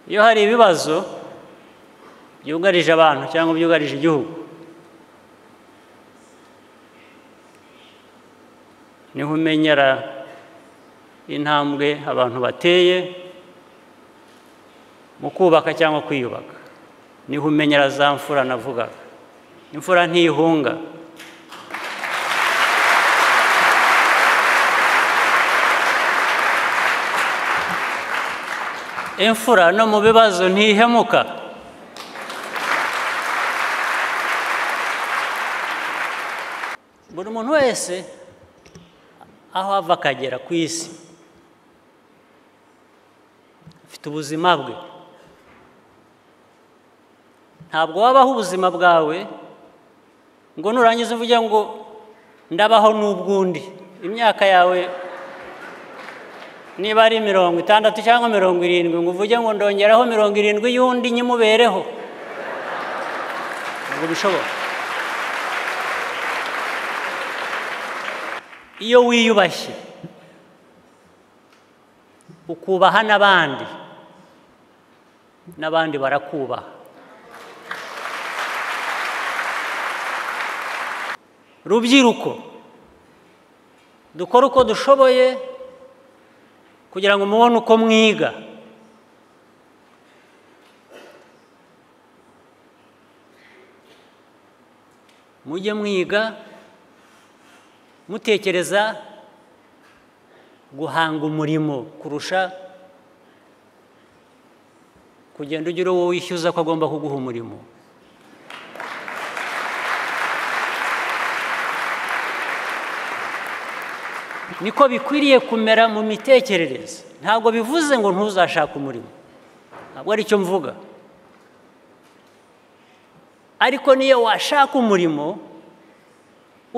iyo hari ibibazo byugarije abantu cyangwa byugarije igihugu niho umenyera intambwe abantu bateye mu kubaka cyangwa kwiyubaka niho umenyera za mfura navugaga imfura ntiyihunga imfura no mu bibazo ntihemuka buri muntu wese aho ava akagera ku isi afite ubuzima bwe ntabwo wabaho ubuzima bwawe ngo nurangiza uvuge ngo ndabaho n'ubwundi imyaka yawe niba ari mirongo itandatu cyangwa mirongo irindwi ngo uvuge ngo ndongeraho mirongo irindwi y'undi nyimubereho ntabwo bishoboka iyo wiyubashye ukubaha n'abandi n'abandi barakubaha rubyiruko dukora uko dushoboye kugira ngo mubone uko mwiga mujye mwiga mutekereza guhanga umurimo kurusha kugenda ugira uwo wishyuza ko agomba kuguha umurimo niko bikwiriye kumera mu mitekerereze ntabwo bivuze ngo ntuzashake umurimo ntabwo ari cyo mvuga ariko niyo washaka umurimo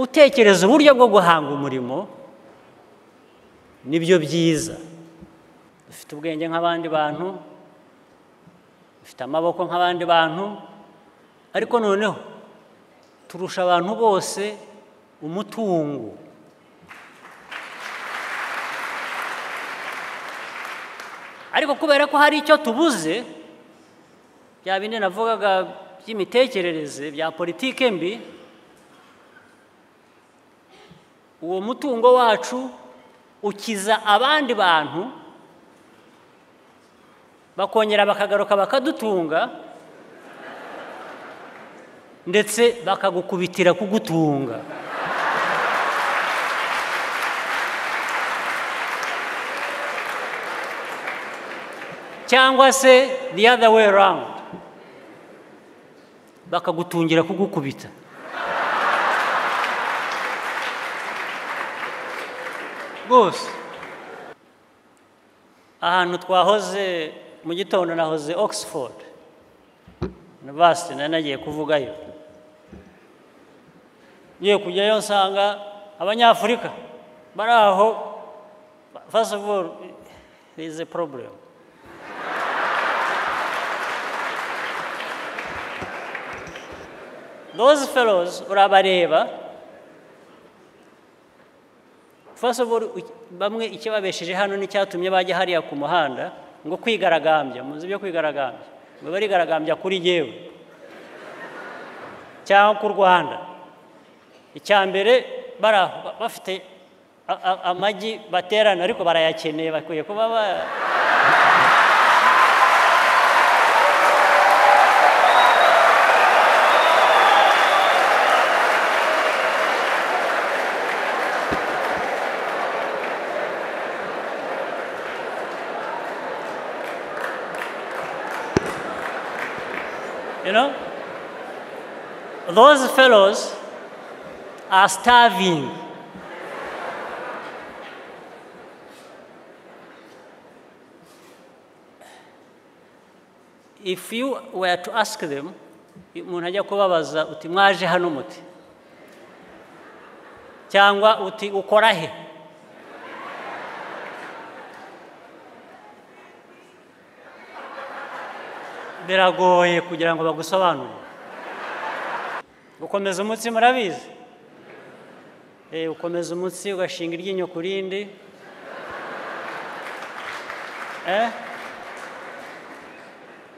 utekereza uburyo bwo guhanga umurimo nibyo byiza dufite ubwenge nk'abandi bantu dufite amaboko nk'abandi bantu ariko noneho turusha abantu bose umutungo ariko kubera ko hari icyo tubuze bya bindi navugaga by'imitekerereze bya politike mbi uwo mutungo wacu ukiza abandi bantu bakongera bakagaruka bakadutunga ndetse bakagukubitira kugutunga cyangwa se the other way around bakagutungira kugukubita rwose ahantu twahoze mu gitondo nahoze oxford university nari nagiye kuvugayo ngiye kujyayo nsanga abanyafurika bari aho first of all is a problem those fellows urabareba bamwe ikibabesheje hano n'icyatumye bajya hariya ku muhanda ngo kwigaragambya muzi ibyo kwigaragambya ngo barigaragambya kuri yewe cyangwa ku rwanda icya mbere bafite amagi baterana ariko barayakeneye bakwiye kuba ba You know? Those fellows are starving. If you were to ask them, umuntu ajya kubabaza uti mwaje hano muti cyangwa uti ukora he biragoye kugira ngo bagusobanurire ukomeza umutsi murabizi ukomeza umutsi ugashinga iryinyo ku rindi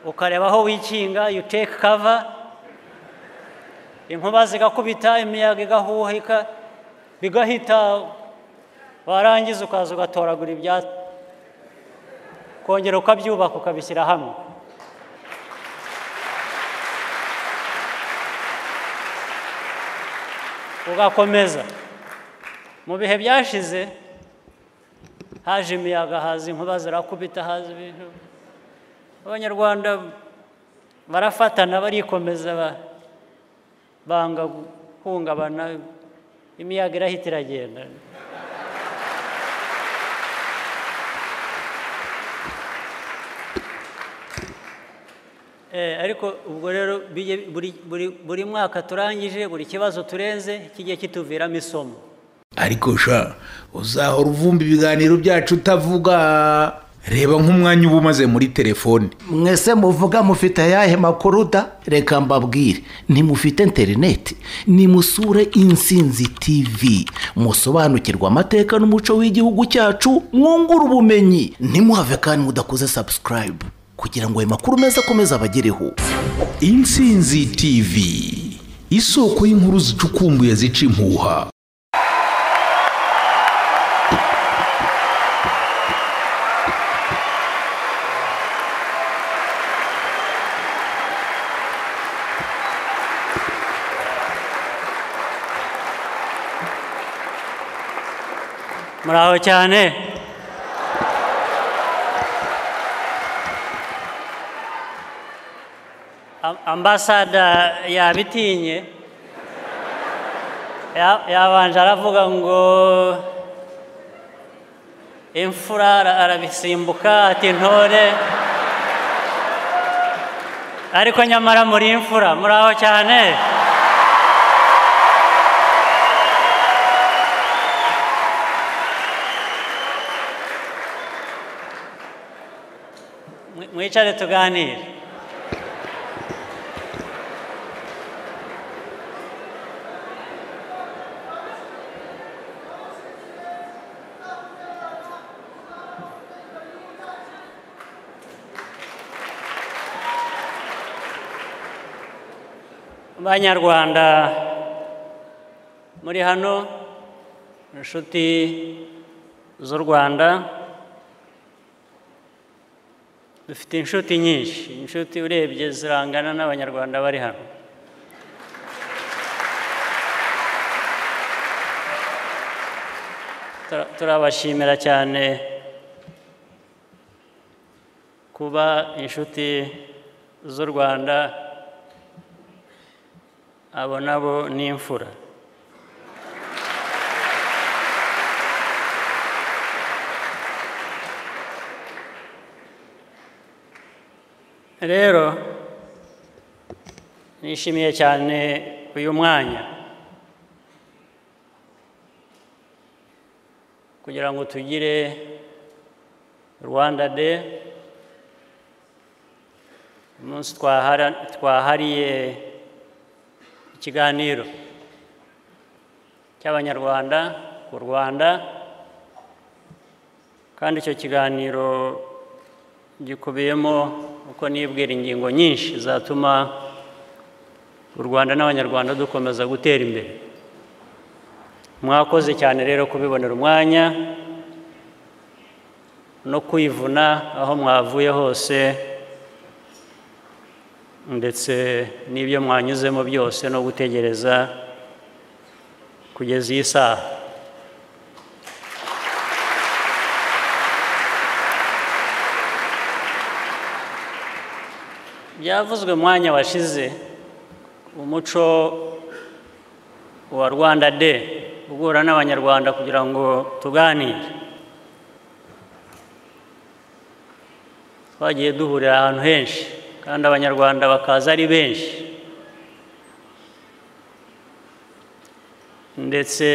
ukareba aho wikinga you take cover inkuba zigakubita imiyaga igahuhika bigahita warangiza ukaza ugatoragura ibyatsi kongera ukabyubaka ukabishyira hamwe ugakomeza mu bihe byashize haje imiyaga haza inkuba zirakubita haza ibintu abanyarwanda barafatana barikomeza ba- banga guhungabana imiyaga irahita iragenda Eh, ariko ubwo rero bije- buri- buri- buri mwaka turangije buri kibazo turenze kigiye kituviramo isomo ariko sha uzahora uvumba ibiganiro byacu utavuga reba nk'umwanya uba umaze muri telefone mwese muvuga mufite ayahe makuru da reka mbabwire ntimufite interineti nimusure insinzi tivi musobanukirwe amateka n'umuco w'igihugu cyacu mwungure ubumenyi ntimuhave kandi mudakoze sabusikarayibu kugira ngo ayo makuru meza akomeze abagereho insinzi tv isoko y'inkuru zicukumbuye zica impuha muraho cyane Am- ambasada yabitinye Ya- yabanje aravuga ngo imfura ara- arabisimbuka ati ntore ariko nyamara muri imfura muraho cyane Mwi- mwicare tuganire banyarwanda muri hano inshuti z'u rwanda dufite inshuti nyinshi inshuti urebye zirangana n'abanyarwanda bari hano Tura- turabashimira cyane kuba inshuti z'u rwanda abo nabo ni imfura rero nishimiye cyane uyu mwanya kugira ngo tugire rwanda de umunsi twahara- twahariye ikiganiro cy'abanyarwanda ku rwanda kandi icyo kiganiro gikubiyemo uko nibwira ingingo nyinshi zatuma u rwanda n'abanyarwanda dukomeza gutera imbere mwakoze cyane rero kubibonera umwanya no kwivuna aho mwavuye hose ndetse n'ibyo mwanyuzemo byose no gutegereza kugeza iyi saha byavuzwe umwanya washize umuco wa rwanda de uhura n'abanyarwanda kugira ngo tuganire twagiye duhurira ahantu henshi kandi abanyarwanda bakaza ari benshi ndetse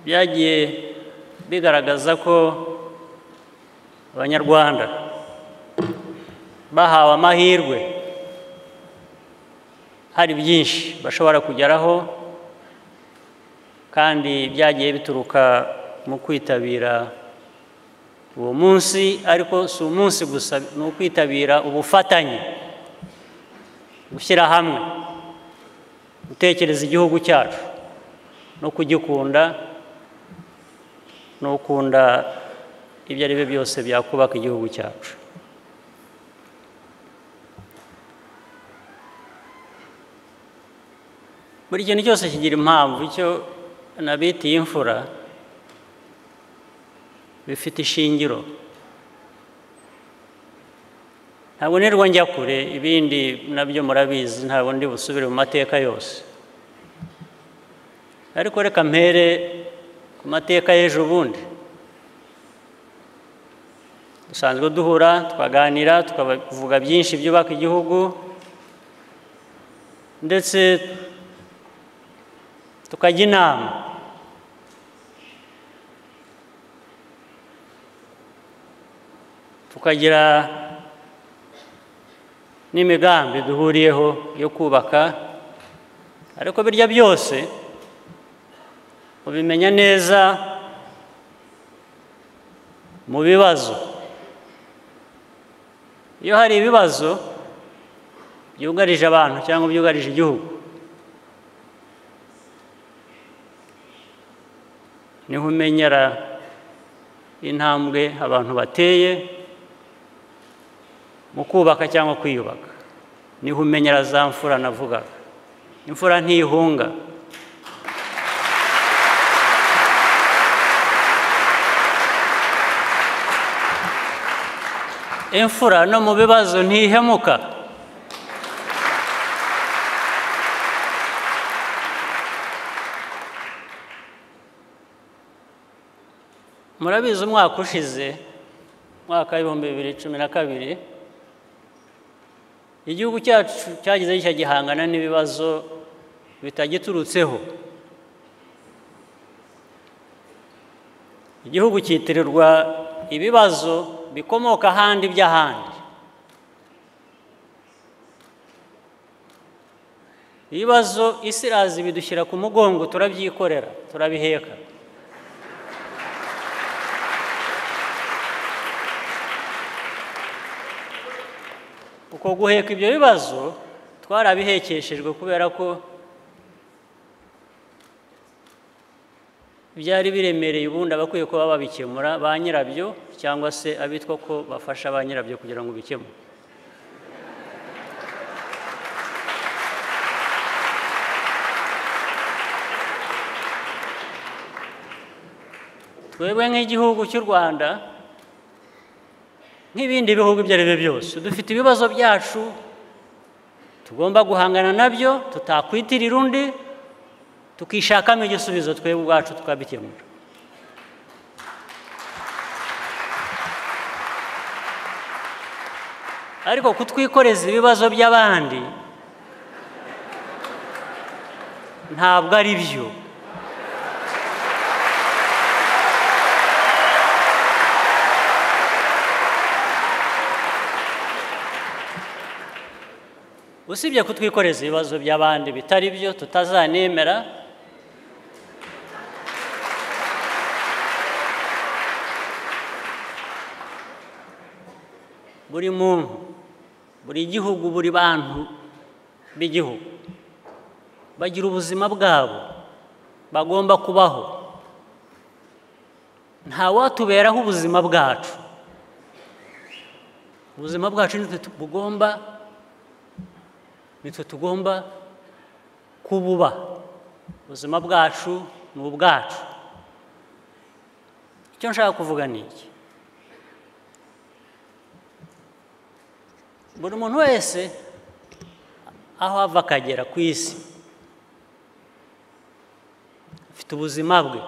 byagiye bigaragaza ko abanyarwanda bahawe amahirwe hari byinshi bashobora kugeraho kandi byagiye bituruka mu kwitabira uwo munsi ariko si umunsi gusa ni ukwitabira ubufatanye gushyira hamwe gutekereza igihugu cyacu no kugikunda no gukunda ibyo ari byo byose byakubaka igihugu cyacu buri kintu cyose kigira impamvu icyo nabitiye imfura bifite ishingiro ntabwo nirwo njya kure ibindi nabyo murabizi ntabwo ndi busubire mu mateka yose ariko reka mpere ku mateka y'ejo bundi dusanzwe duhura twaganira tukavuga byinshi byubaka igihugu ndetse tukajya inama tukagira n'imigambi duhuriyeho yo kubaka ariko birya byose ubimenya neza mu bibazo iyo hari ibibazo byugarije abantu cyangwa byugarije igihugu niho umenyera intambwe abantu bateye mu kubaka cyangwa kwiyubaka niho umenyera za mfura navugaga imfura ntihunga imfura no mu bibazo ntihemuka murabizi umwaka ushize umwaka w'ibihumbi bibiri cumi na kabiri igihugu cyacu cyagize gishya gihangana n'ibibazo bitagiturutseho igihugu cyitirirwa ibibazo bikomoka ahandi by'ahandi ibibazo isi irazi bidushyira ku mugongo turabyikorera turabiheka uko guheka ibyo bibazo twarabihekeshejwe kubera ko byari biremereye ubundi abakwiye kuba babikemura ba nyirabyo cyangwa se abitwa ko bafasha ba nyirabyo kugira ngo bikemure twebwe nk'igihugu cy'u rwanda nk'ibindi bihugu ibyo ari byo byose dufite ibibazo byacu tugomba guhangana nabyo tutakwitirira undi tukishakamo igisubizo twebwe ubwacu tukabikemura ariko kutwikoreza ibibazo by'abandi ntabwo ari byo usibye kutwikoreza ibibazo by'abandi bitari byo tutazanemera buri muntu buri gihugu buri bantu b'igihugu bagira ubuzima bwabo bagomba kubaho ntawatuberaho ubuzima bwacu ubuzima bwacu nitwe bugomba nitwe tugomba kububa ubuzima bwacu ni ubwacu icyo nshaka kuvuga ni iki buri muntu wese aho ava akagera ku isi afite ubuzima bwe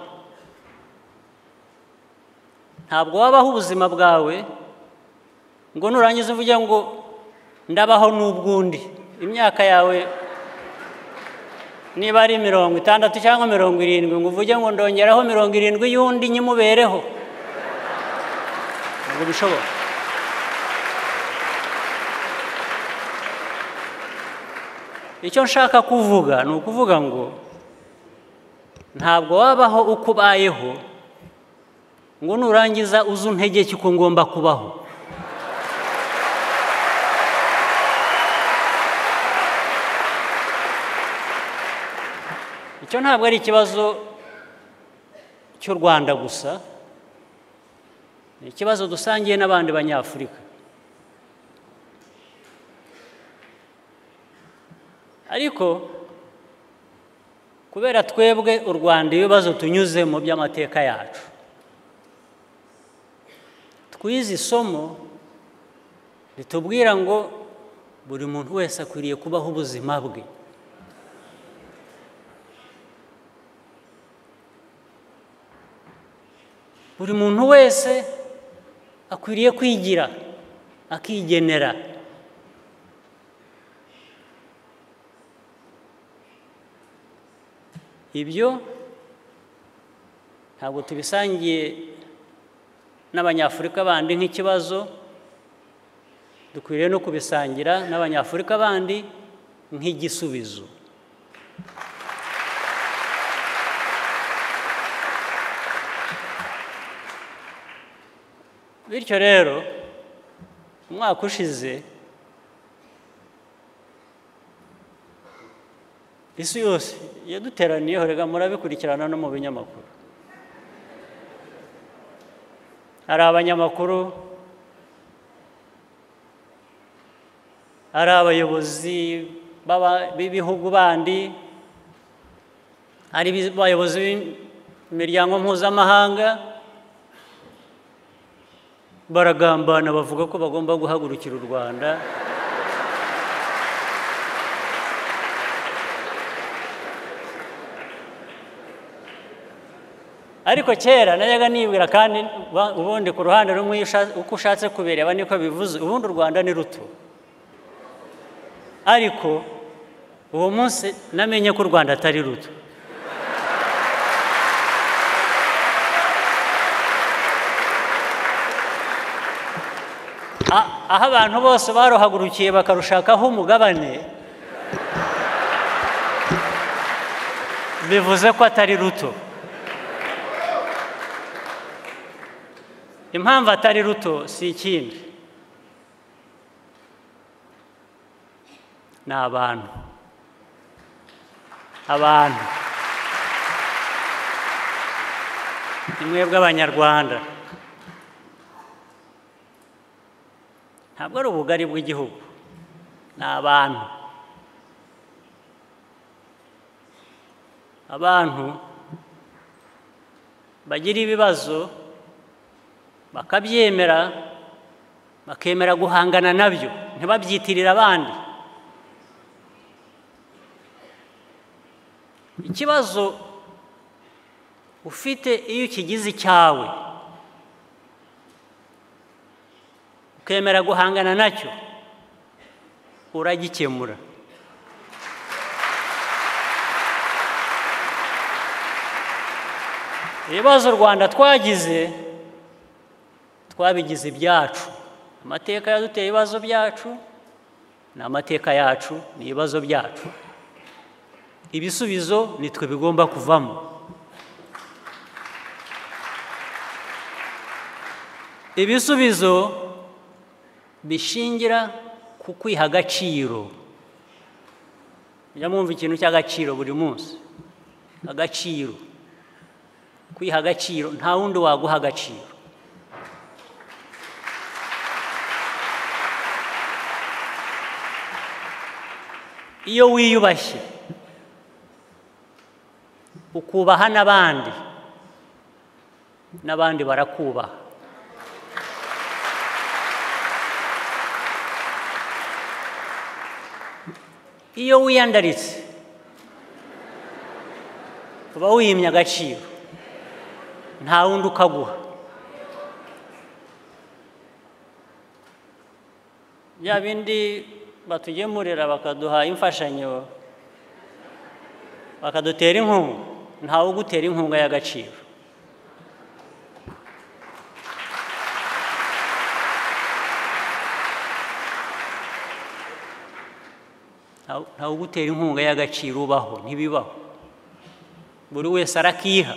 ntabwo wabaho ubuzima bwawe ngo nurangiza uvuge ngo ndabaho n'ubw'undi imyaka yawe niba ari mirongo itandatu cyangwa mirongo irindwi ngo uvuge ngo ndongeraho mirongo irindwi y'undi nyimubereho ntabwo bishoboka icyo nshaka kuvuga ni ukuvuga ngo ntabwo wabaho uko ubayeho ngo nurangiza uze untegeke uko ngomba kubaho icyo ntabwo ari ikibazo cy'u rwanda gusa ni ikibazo dusangiye n'abandi banyafurika ariko kubera twebwe u rwanda ibibazo tunyuzemo by'amateka yacu twize isomo ritubwira ngo buri muntu wese akwiriye kubaho ubuzima bwe buri muntu wese akwiriye kwigira akigenera ibyo ntabwo tubisangiye n'abanyafurika bandi nk'ikibazo dukwiriye no kubisangira n'abanyafurika bandi nk'igisubizo bityo rero umwaka ushize isi yose yaduteraniyeho rega murabikurikirana no mu binyamakuru hari abanyamakuru hari abayobozi b'ibihugu bandi hari abayobozi b'imiryango mpuzamahanga baragambana bavuga ko bagomba guhagurukira u rwanda ariko kera najyaga nibwira kandi ubundi ku ruhande rumwe uko ushatse kubireba niko bivuze ubundi u rwanda ni ruto ariko uwo munsi namenye ko u rwanda atari ruto aho abantu bose baruhagurukiye bakarushakaho umugabane bivuze ko atari ruto impamvu atari ruto si ikindi ni abantu abantu ni mwebwe abanyarwanda ntabwo ari ubugari bw'igihugu ni abantu abantu bagira ibibazo bakabyemera bakemera guhangana nabyo ntibabyitirire abandi ikibazo ufite iyo ukigize icyawe ukemera guhangana nacyo uragikemura ibibazo u rwanda twagize twabigize ibyacu amateka yaduteye ibibazo byacu ni amateka yacu ni ibibazo byacu ibisubizo ni twe bigomba kuvamo ibisubizo bishingira ku kwiha agaciro mujya mwumva ikintu cy'agaciro buri munsi agaciro kwiha agaciro nta wundi waguha agaciro iyo wiyubashye ukubaha n'abandi n'abandi barakubaha iyo wiyandaritse uba wimye agaciro nta wundi ukaguha bya bindi batugemurira bakaduha imfashanyo bakadutera inkunga ntawe ugutera inkunga y'agaciro ntawe ugutera inkunga y'agaciro ubaho ntibibaho buri wese arakiha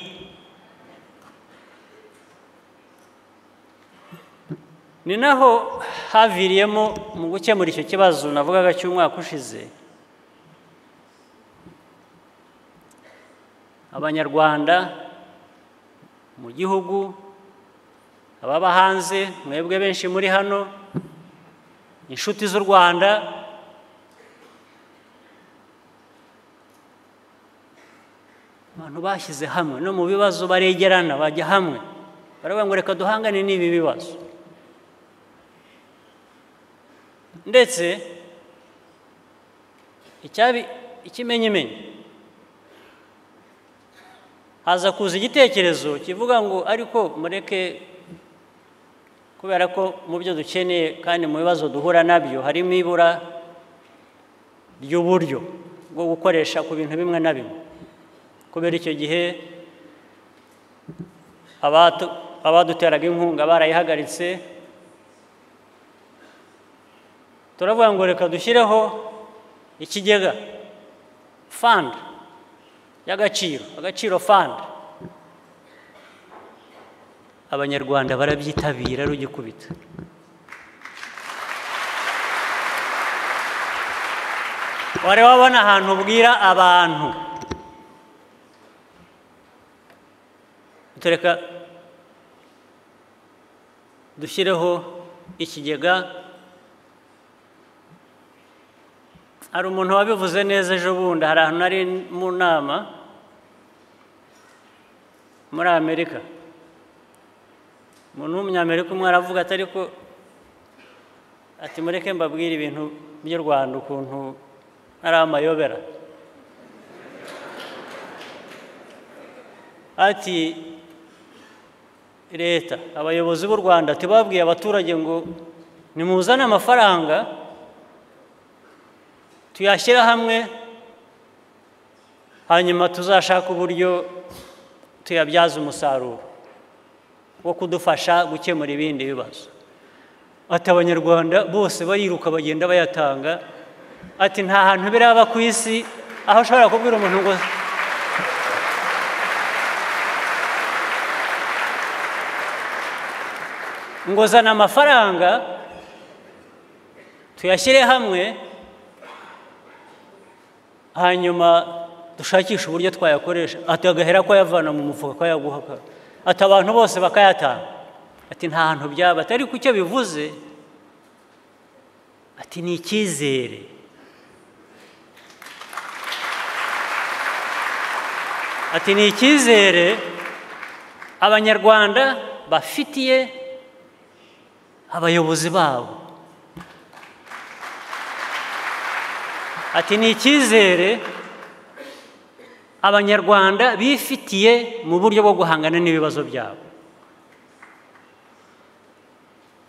ni naho haviriyemo mu gukemura icyo kibazo navugaga cy'umwaka ushize abanyarwanda mu gihugu ababa hanze mwebwe benshi muri hano inshuti z'u rwanda abantu bashyize hamwe no mu bibazo baregerana bajya hamwe baravuga ngo reka duhangane n'ibi bibazo ndetse icyabi ikimenyimenyi haza kuza igitekerezo kivuga ngo ariko mureke kubera ko mu byo dukeneye kandi mu bibazo duhura nabyo harimo ibura ry'uburyo bwo gukoresha ku bintu bimwe na bimwe kubera icyo gihe abaduteraga inkunga barayihagaritse turavuga ngo reka dushyireho ikigega fanda y'agaciro agaciro fanda abanyarwanda barabyitabira rugikubita wari wabona ahantu ubwira abantu tureka dushyireho ikigega hari umuntu wabivuze neza ejo bundi hari ahantu nari mu nama muri amerika umuntu w'umunyamerika umwe aravuga atari ko ati mureke mbabwire ibintu by'u rwanda ukuntu ari amayobera ati leta abayobozi b'u rwanda tibabwiye abaturage ngo nimuzane amafaranga tuyashyira hamwe hanyuma tuzashake uburyo tuyabyaza umusaruro wo kudufasha gukemura ibindi bibazo ati abanyarwanda bose bariruka bagenda bayatanga ati nta hantu biraba ku isi aho ushobora kubwira umuntu ngo ngo zana amafaranga tuyashyire hamwe hanyuma dushakishe uburyo twayakoresha atagahera ko ayavana mu mufuka ko yaguhaka ati abantu bose bakayatanga ati nta hantu byaba atari ku cyo bivuze ati ni icyizere ati ni icyizere abanyarwanda bafitiye abayobozi babo ati ni icyizere abanyarwanda bifitiye mu buryo bwo guhangana n'ibibazo byabo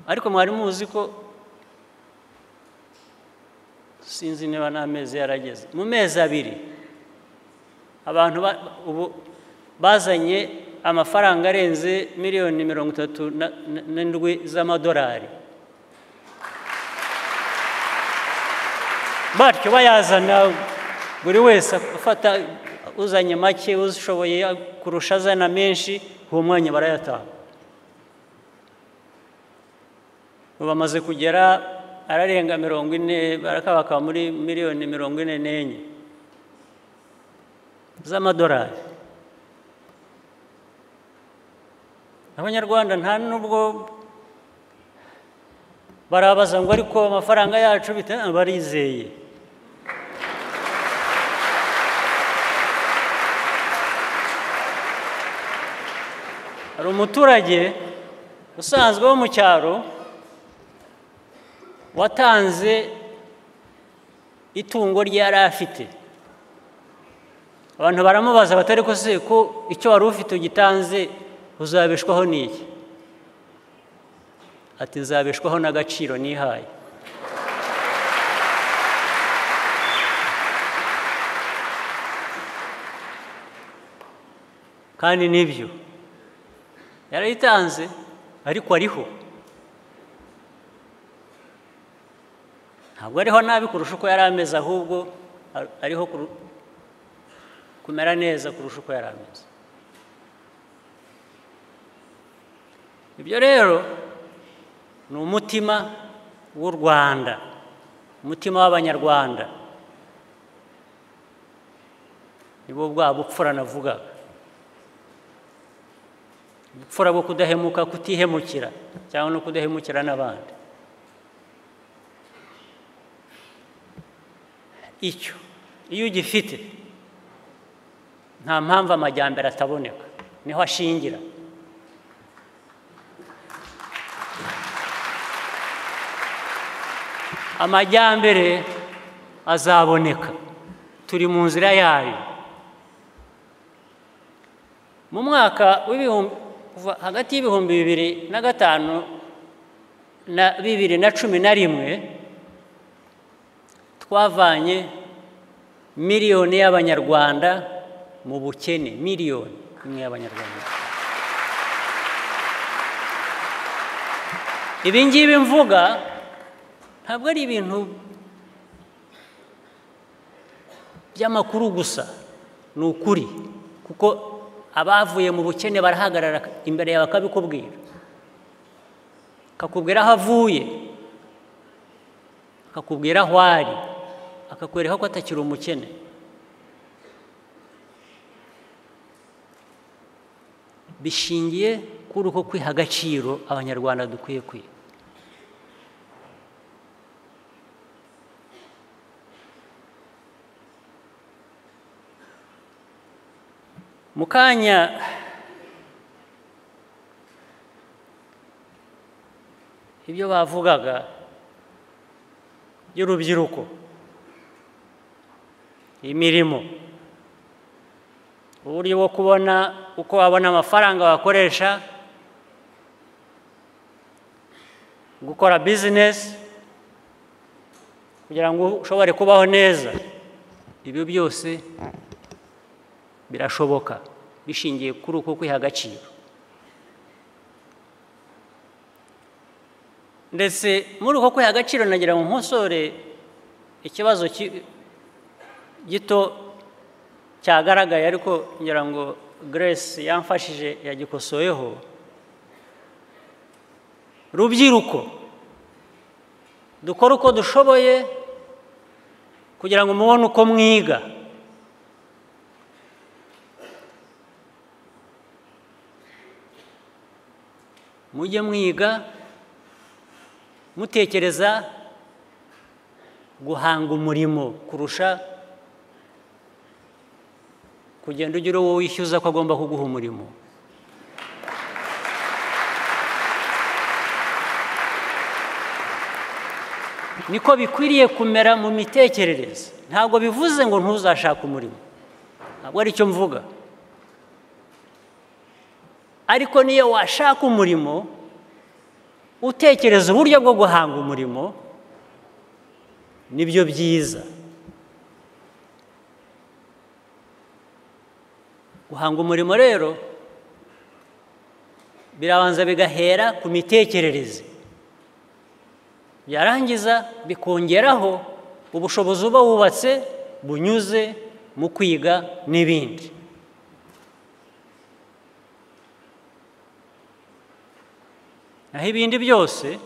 ariko mwari muzi ko sinzi niba n'amezi yarageze mu mezi abiri abantu ubu bazanye amafaranga arenze miliyoni mirongo itatu n'indwi z'amadolari batyo bayazana buri wese afata uzanye make ushoboye kurusha azana menshi uwo mwanya barayatanga bamaze kugera ararenga mirongo ine barakabaka muri miliyoni mirongo ine n'enye z'amadolari abanyarwanda nta n'ubwo barabaza ngo ariko amafaranga yacu barizeye hari umuturage usanzwe wo mu cyaro watanze itungo rye yari afite abantu baramubaza batari ko se ko icyo wari ufite ugitanze uzabeshwaho n'iki ati nzabeshwaho n'agaciro nihaye kandi nibyo yarayitanze ariko ariho ntabwo ariho nabi kurusha uko yari ameze ahubwo ariho kumera neza kurusha uko yari ameze ibyo rero ni umutima w'u rwanda umutima w'abanyarwanda nibo bwa bupfura navugaga ubupfura bwo kudahemuka kutihemukira cyangwa no kudahemukira n'abandi icyo iyo ugifite nta mpamvu amajyambere ataboneka niho ashingira amajyambere azaboneka turi mu nzira yayo mu mwaka w'ibihumbi kuva hagati y'ibihumbi bibiri na gatanu na bibiri na cumi na rimwe twavanye miliyoni y'abanyarwanda mu bukene miliyoni imwe y'abanyarwanda ibi ngibi mvuga ntabwo ari ibintu by'amakuru gusa ni ukuri kuko abavuye mu bukene barahagarara imbere yawe akabikubwira akakubwira aho avuye akakubwira aho ari akakwereka ko atakiri umukene bishingiye kuri uko kwiha agaciro abanyarwanda dukwiye kwiha mu kanya ibyo bavugaga by'urubyiruko imirimo uburyo bwo kubona uko wabona amafaranga wakoresha gukora bizinesi kugira ngo ushobore kubaho neza ibyo byose birashoboka bishingiye kuri uko kwiha agaciro ndetse muri uko kwiha agaciro nagira ngo nkosore ikibazo gito cyagaragaye ariko ngira ngo Grace yamfashije yagikosoyeho rubyiruko dukora uko dushoboye kugira ngo mubone uko mwiga mujye mwiga mutekereza guhanga umurimo kurusha kugenda ugira uwo wishyuza ko agomba kuguha umurimo niko bikwiriye kumera mu mitekerereze ntabwo bivuze ngo ntuzashake umurimo ntabwo ari cyo mvuga ariko niyo washaka umurimo utekereza uburyo bwo guhanga umurimo nibyo byiza guhanga umurimo rero birabanza bigahera ku mitekerereze byarangiza bikongeraho ubushobozi uba wubatse bunyuze mu kwiga n'ibindi naho ibindi byose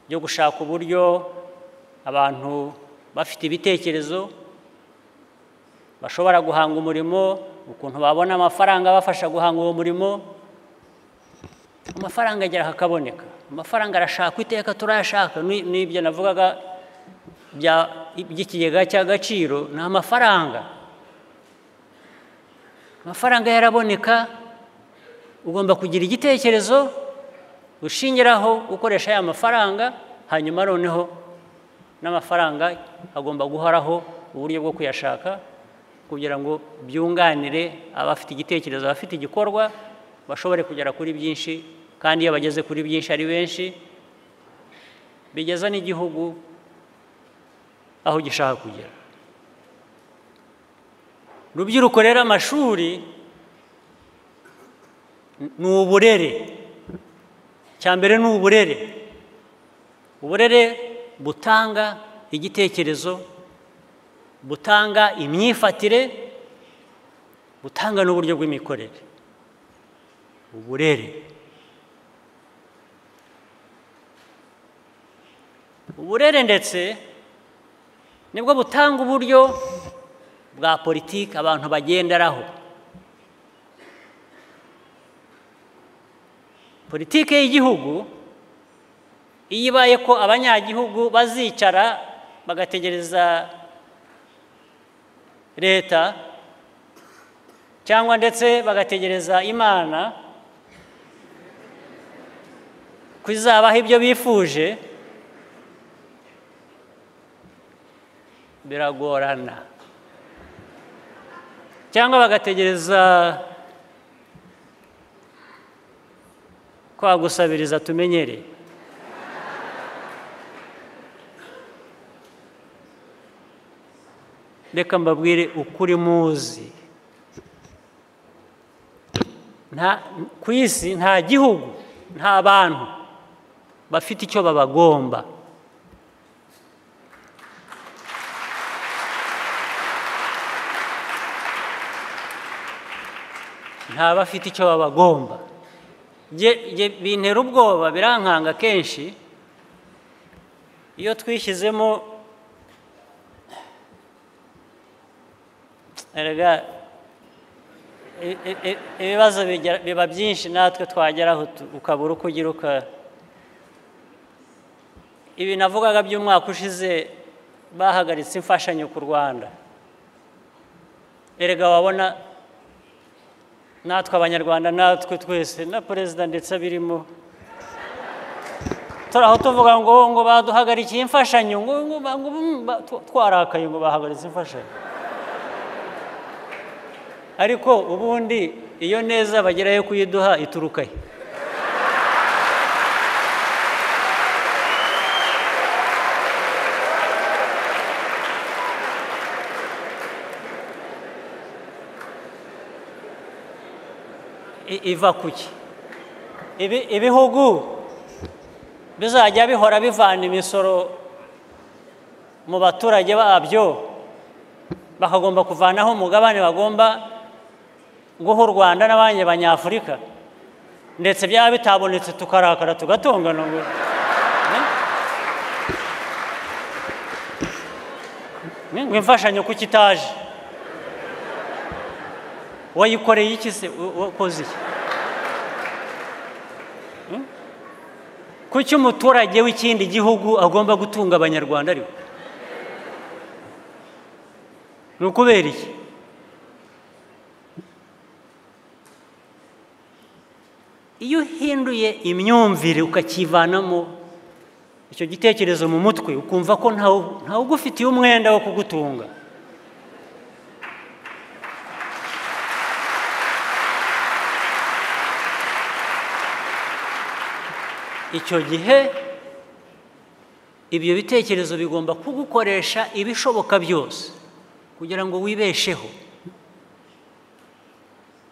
byo gushaka uburyo abantu bafite ibitekerezo bashobora guhanga umurimo ukuntu babona amafaranga abafasha guhanga uwo murimo amafaranga agera hakaboneka amafaranga arashakwa iteka turayashaka n'ibyo navugaga by'ikigega cy'agaciro ni amafaranga amafaranga yaraboneka ugomba kugira igitekerezo ushingiraho ukoresha aya mafaranga hanyuma noneho n'amafaranga agomba guhoraho uburyo bwo kuyashaka kugira ngo byunganire abafite igitekerezo abafite igikorwa bashobore kugera kuri byinshi kandi iyo bageze kuri byinshi ari benshi bigeza n'igihugu aho gishaka kugera rubyiruko rero amashuri ni uburere cya mbere ni uburere uburere butanga igitekerezo butanga imyifatire butanga n'uburyo bw'imikorere uburere uburere ndetse nibwo butanga uburyo bwa politiki abantu bagenderaho politiki y'igihugu iyo ibaye ko abanyagihugu bazicara bagategereza leta cyangwa ndetse bagategereza imana ko izabaha ibyo bifuje biragorana cyangwa bagategereza kwa gusabiriza tumenyereye reka mbabwire ukuri muzi nta ku isi nta gihugu nta bantu bafite icyo babagomba nta bafite icyo babagomba Nge- nge bintera ubwoba birankanga kenshi iyo twishyizemo erega i- i- i- ibibazo bigera- biba byinshi natwe twageraho tu- ukabura uko ugira uka ibi navugaga by'umwaka ushize bahagaritse imfashanyo ku rwanda erega wabona natwe abanyarwanda natwe twese na perezida ndetse abirimo turaho tuvuga ngo ngo baduhagarikiye imfashanyo ngo ngo ba- ngo ba- tw- twarakaye ngo bahagaritse imfashanyo ariko ubundi iyo neza bagera yo kuyiduha ituruka he I- iva kuki Ibi- ibihugu bizajya bihora bivana imisoro mu baturage babyo bakagomba kuvanaho umugabane bagomba guha u rwanda n'abandi banyafurika ndetse byaba bitabonetse tukarakara tugatongana ngo Eh? ngo imfashanyo kuki itaje wayikoreye iki se Wa- wakoze iki Hmm? kuki umuturage w'ikindi gihugu agomba gutunga abanyarwanda ariwe ni ukubera iki iyo uhinduye imyumvire ukakivanamo icyo gitekerezo mu mutwe ukumva ko ntawe ntawe ugufitiye umwenda wo kugutunga icyo gihe ibyo bitekerezo bigomba kugukoresha ibishoboka byose kugira ngo wibesheho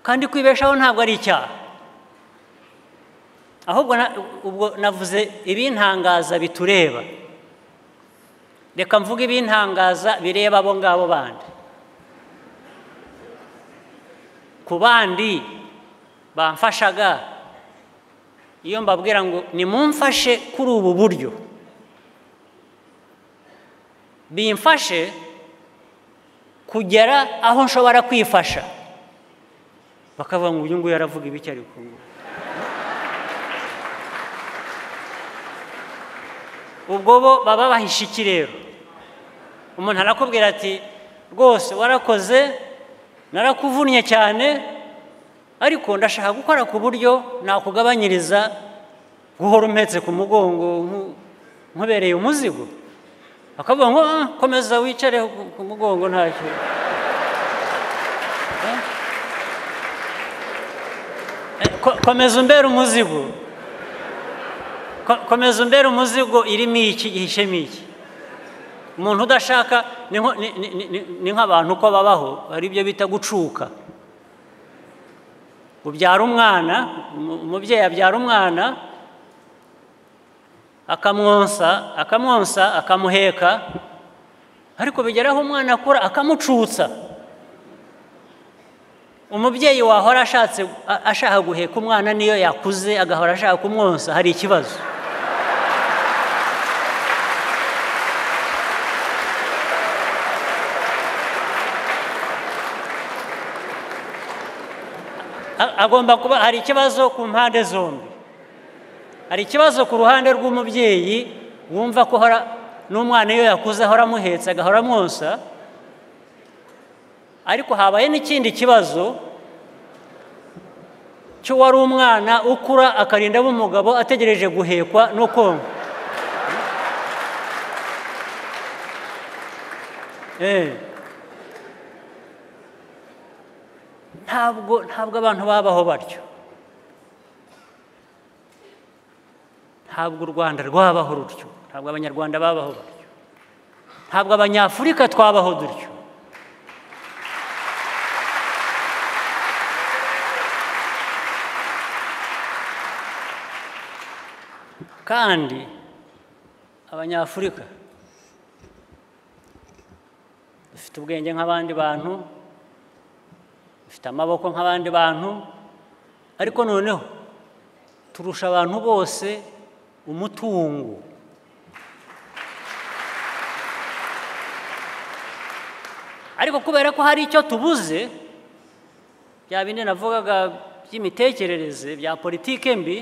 kandi kwibeshaho ntabwo ari icyaha ahubwo na- ubwo navuze ibintangaza bitureba reka mvuge ibintangaza bireba abo ngabo bandi ku bandi bamfashaga iyo mbabwira ngo nimumfashe kuri ubu buryo bimfashe kugera aho nshobora kwifasha bakavuga ngo uyu nguyu aravuga ibiki ariko ngo." ubwo bo baba bahishe iki rero umuntu arakubwira ati rwose warakoze narakuvunnye cyane ariko ndashaka gukora ku buryo nakugabanyiriza guhora umpetse ku mugongo nku- nkubereye umuzigo akavuga ngo "Ah, komeza wicare ku- ku mugongo ntacyo Eh? Eh, ko- komeza umbere umuzigo Ko- komeza umbere umuzigo irimo iki ihishemo iki umuntu udashaka ni nko- ni- ni- ni- ni nk'abantu uko babaho hari ibyo bita gucuka ubyara umwana umu- umubyeyi abyara umwana akamwonsa akamwonsa akamuheka ariko bigera aho umwana akura akamucutsa umubyeyi wahora ashatse a- ashaka guheka umwana niyo yakuze agahora ashaka kumwonsa hari ikibazo agomba kuba hari ikibazo ku mpande zombi hari ikibazo ku ruhande rw'umubyeyi wumva ko hora n'umwana iyo yakuze ahora amuhetse agahora amwonsa ariko habaye n'ikindi kibazo cy'uwari umwana ukura akarinda aba umugabo ategereje guhekwa no konkwa Eh. ntabwo ntabwo abantu babaho batyo ntabwo u rwanda rwabaho rutyo ntabwo abanyarwanda babaho batyo ntabwo abanyafurika twabaho dutyo kandi abanyafurika dufite ubwenge nk'abandi bantu dufite amaboko nk'abandi bantu ariko noneho turusha abantu bose umutungo ariko kubera ko hari icyo tubuze bya bindi navugaga by'imitekerereze bya politike mbi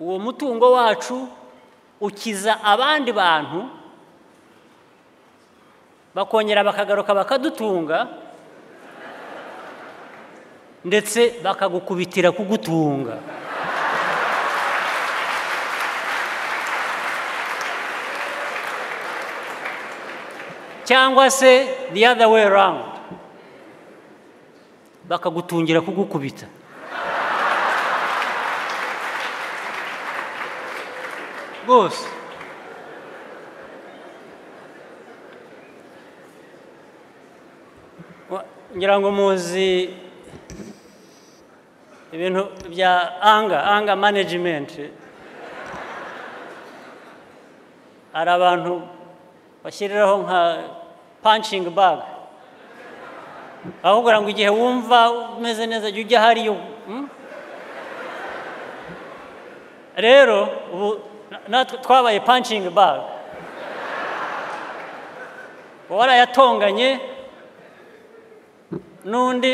uwo mutungo wacu ukiza abandi bantu bakongera bakagaruka bakadutunga ndetse bakagukubitira kugutunga cyangwa se the other way around bakagutungira kugukubita rwose ngira ngo muzi ibintu bya anga anga manajimenti hari abantu bashyiriraho nka panshingi baga aho kugira ngo igihe wumva umeze neza jya ujya hariyo mm? rero ubu natwe twabaye panshingi baga uwarayatonganye n'undi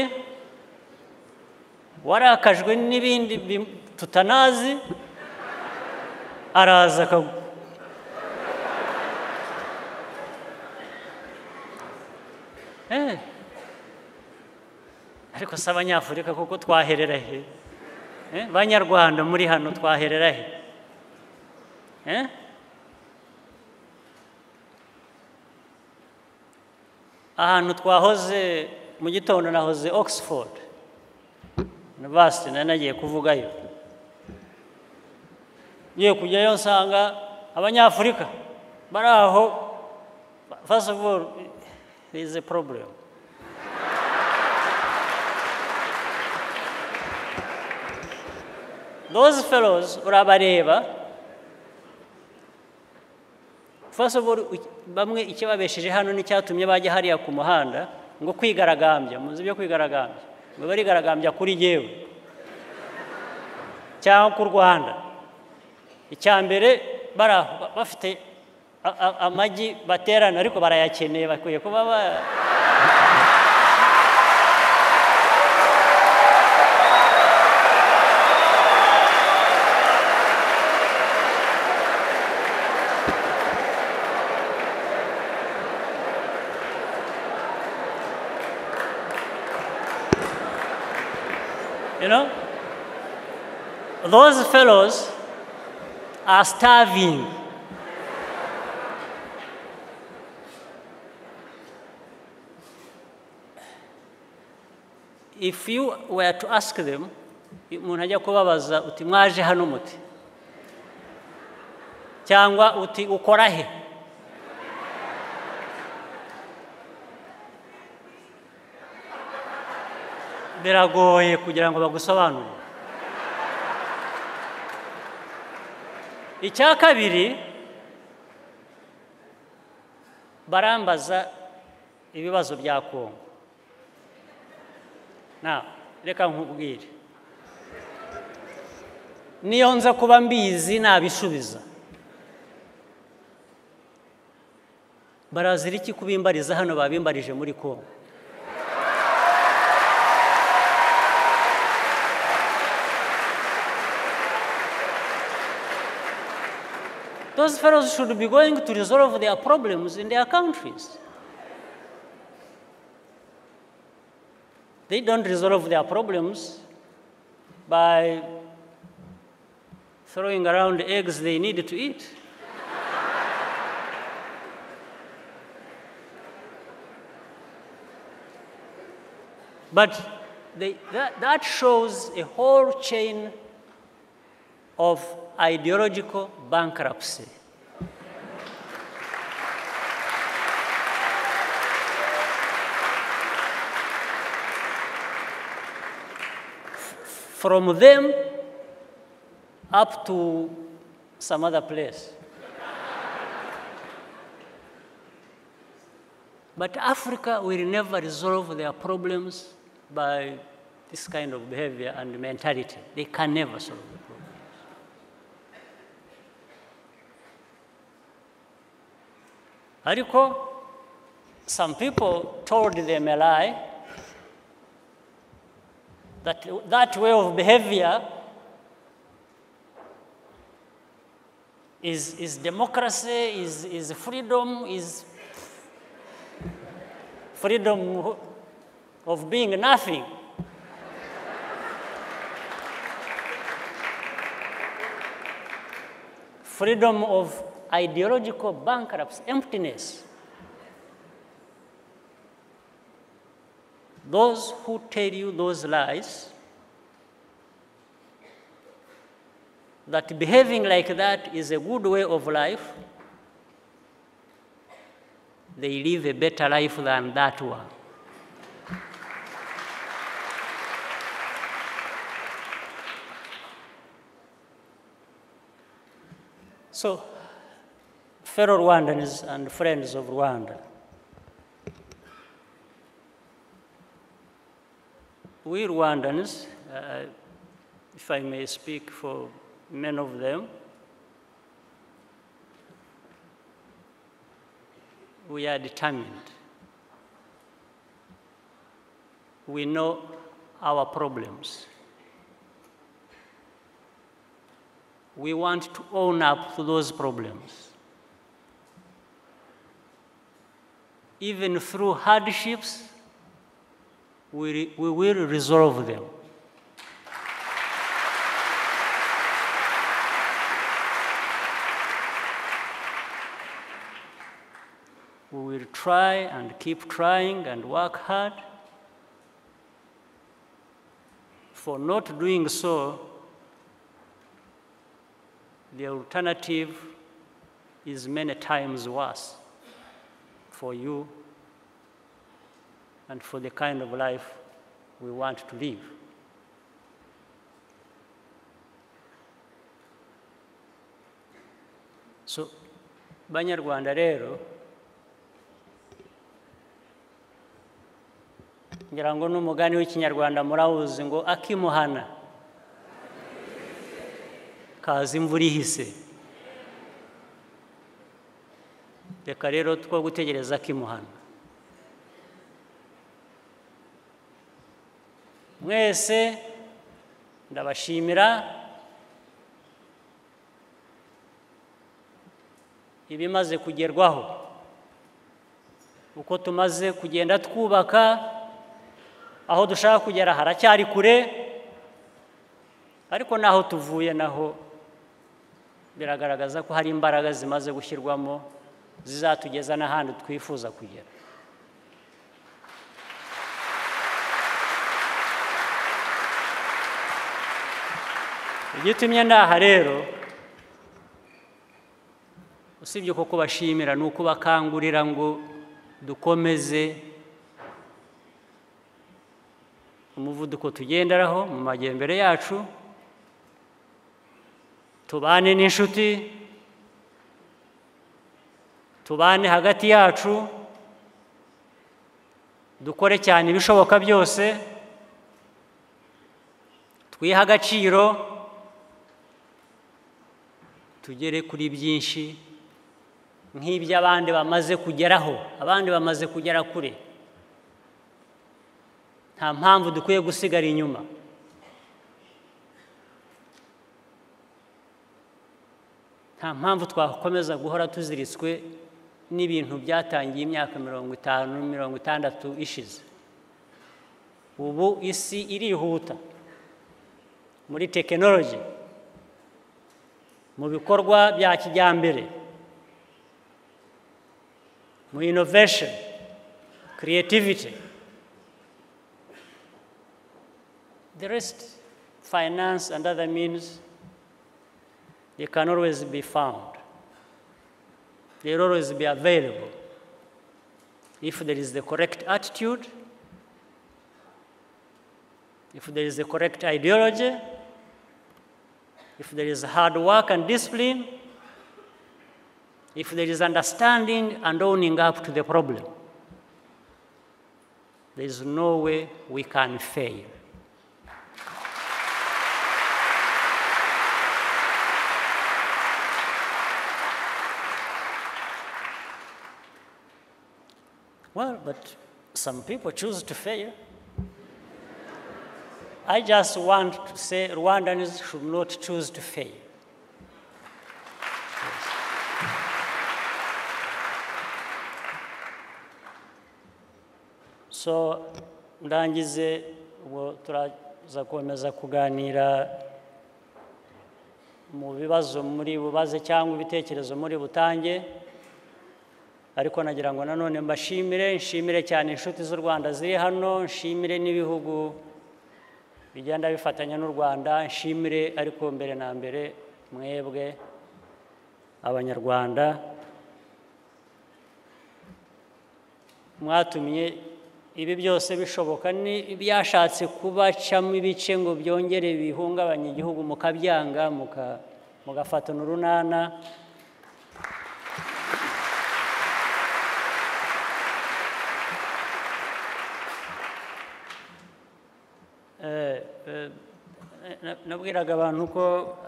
warakajwe n'ibindi tutanazi araza akagwa ariko si abanyafurika kuko twaherera he banyarwanda muri hano twaherera he ahantu twahoze mu gitondo nahoze oxford university nari nagiye kuvugayo ngiye kujyayo nsanga abanyafurika bari aho first of all is a problem those fellows urabareba first of all bamwe ikibabesheje hano n'icyatumye bajya hariya ku muhanda ngo kwigaragambya muzi ibyo kwigaragambya ngo barigaragambya kuri yewe cyangwa ku rwanda icya mbere bafite amagi baterana ariko barayakeneye bakwiye kuba ba You know? Those fellows are starving. If you were to ask them, umuntu ajya kubabaza uti mwaje hano muti cyangwa uti ukora he biragoye kugira ngo bagusobanurire icya kabiri barambaza ibibazo bya kongo nawe reka nkubwire niyo nza kuba mbizi nabisubiza barazira iki kubimbariza hano babimbarije muri kongo Those fellows should be going to resolve their problems in their countries. They don't resolve their problems by throwing around eggs they need to eat. But they, that, that shows a whole chain of ideological bankruptcy. From them up to some other place. But Africa will never resolve their problems by this kind of behavior and mentality. They can never solve the problem. ariko some people told them a lie that that way of behavior is, is democracy, is, is freedom, is freedom of being nothing. freedom of ideological bankruptcy, emptiness. Those who tell you those lies, that behaving like that is a good way of life, they live a better life than that one. So, fellow Rwandans and friends of Rwanda. We Rwandans, uh, if I may speak for many of them, we are determined. We know our problems. We want to own up to those problems. even through hardships, we, re- we will resolve them. We will try and keep trying and work hard. For not doing so, the alternative is many times worse for you and for the kind of life we want to live. So, Banyarwanda rero ngira ngo n'umugani w'ikinyarwanda murawuzi ngo akimuhana kaza imvura ihise reka rero two gutegereza akimuhana mwese ndabashimira ibimaze kugerwaho uko tumaze kugenda twubaka aho dushaka kugera haracyari kure ariko n'aho tuvuye naho biragaragaza ko hari imbaraga zimaze gushyirwamo zizatugeza n'ahandi twifuza kugera igitumye ndaha rero usibye ko kubashimira ni uko bakangurira ngo dukomeze umuvuduko tugenderaho mu majyambere yacu tubane n'inshuti tubane hagati yacu dukore cyane ibishoboka byose twihe agaciro tugere kuri byinshi nk'ibyo abandi bamaze kugeraho abandi bamaze kugera kure nta mpamvu dukwiye gusigara inyuma nta mpamvu twakomeza guhora tuziritswe n'ibintu byatangiye imyaka mirongo itanu mirongo itandatu ishize ubu isi irihuta muri tekinoloji mu bikorwa bya kijyambere mu inovesheni kiriyetiviti the rest finance and other means they can always be found they'll always be available if there is the correct attitude if there is the correct ideology if there is hard work and discipline if there is understanding and owning up to the problem there is no way we can fail Well, but some people choose to fail. I just want to say Rwandans should not choose to fail. So ndangize ubu turaza gukomeza kuganira mu bibazo muri bubaze cyangwa ibitekerezo muri butange ariko nagira ngo nanone mbashimire nshimire cyane inshuti z'u rwanda ziri hano nshimire n'ibihugu bigenda bifatanya n'u rwanda nshimire ariko mbere na mbere mwebwe abanyarwanda mwatumye ibi byose bishoboka byashatse kubacamo ibice ngo byongere bihungabanye igihugu mukabyanga mugafatana urunana nabwiraga abantu ko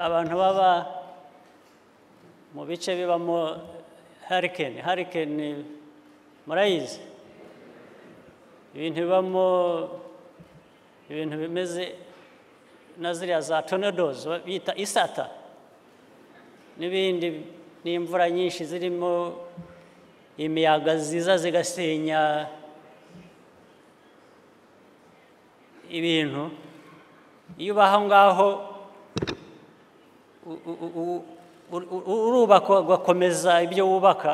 abantu baba mu bice bibamo harikeni harikeni murayizi ibintu bibamo ibintu bimeze na ziriya za tonedozi bita isata n'ibindi n'imvura nyinshi zirimo imiyaga ziza zigasenya ibintu iyo uba aho ngaho urubaka ugakomeza ibyo wubaka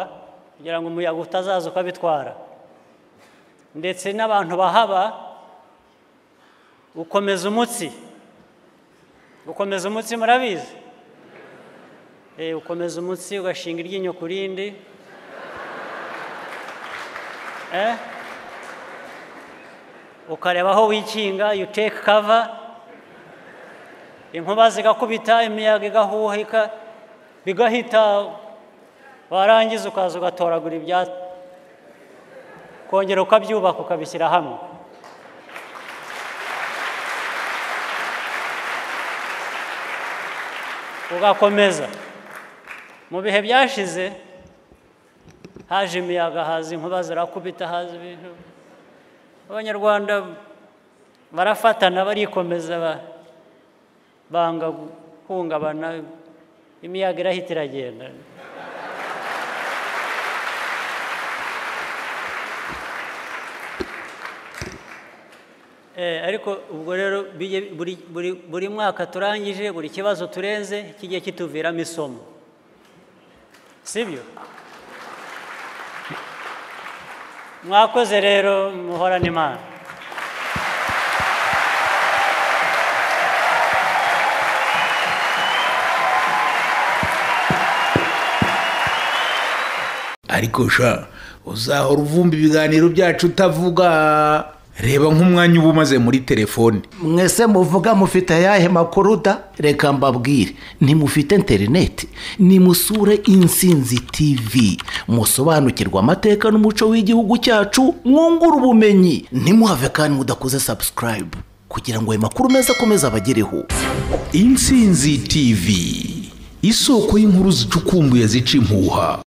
kugira ngo umuyaga utazaza ukabitwara ndetse n'abantu bahaba ukomeza umutsi ukomeza umutsi murabizi ukomeza umutsi ugashinga iryinyo ku rindi ukareba aho wikinga you take cover inkuba zigakubita imiyaga igahuhika bigahita warangiza ukaza ugatoragura ibya kongera ukabyubaka ukabishyira hamwe ugakomeza mu bihe byashize haje imiyaga haza inkuba zirakubita haza ibintu abanyarwanda barafatana barikomeza banga guhungabana imiyaga irahita iragenda ariko ubwo rero buri mwaka turangije buri kibazo turenze kijya kituviramo isomo sibyo mwakoze rero muhorane imana ariko sha uzahora uvumba ibiganiro byacu utavuga reba nk'umwanya uba umaze muri telefone mwese muvuga mufite ayahe makuru da reka mbabwire ntimufite interineti nimusure insinzi tivi musobanukirwe amateka n'umuco w'igihugu cyacu mwungure ubumenyi ntimuhave kandi mudakoze sabusikarayibu kugira ngo ayo makuru meza akomeze abagereho insinzi tivi isoko y'inkuru zicukumbuye zica impuha